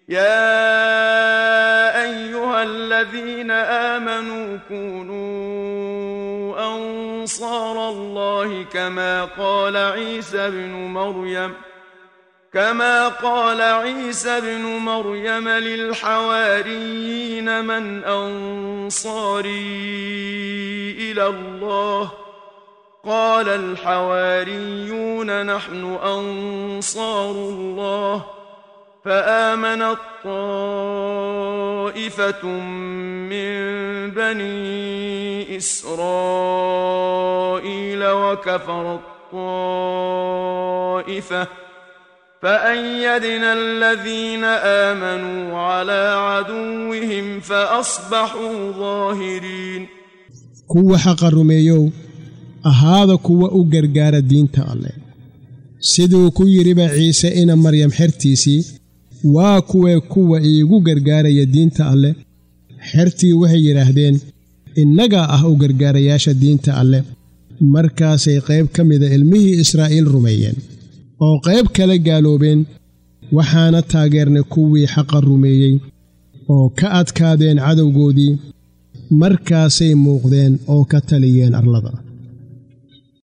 يا ايها الذين امنوا كونوا انصار الله كما قال عيسى ابن مريم كما قال عيسى ابن مريم للحواريين من انصاري الى الله قال الحواريون نحن انصار الله فامنت طائفه من بني اسرائيل وكفرت طائفه فأيدنا الذين آمنوا على عدوهم فأصبحوا ظاهرين kuwa xaqa rumeeyow ahaada kuwa u gargaara diinta alleh siduu ku yidhiba ciise ina maryam xertiisii waa kuwee kuwa iigu gargaaraya diinta alleh xertii waxay yidhaahdeen innagaa ah u gargaarayaasha diinta alleh markaasay qayb ka mida ilmihii israa'iil rumeeyeen oo qayb kala gaaloobeen waxaana taageernay kuwii xaqa rumeeyey oo ka adkaadeen cadowgoodii markaasay muuqdeen oo ka taliyeen arlada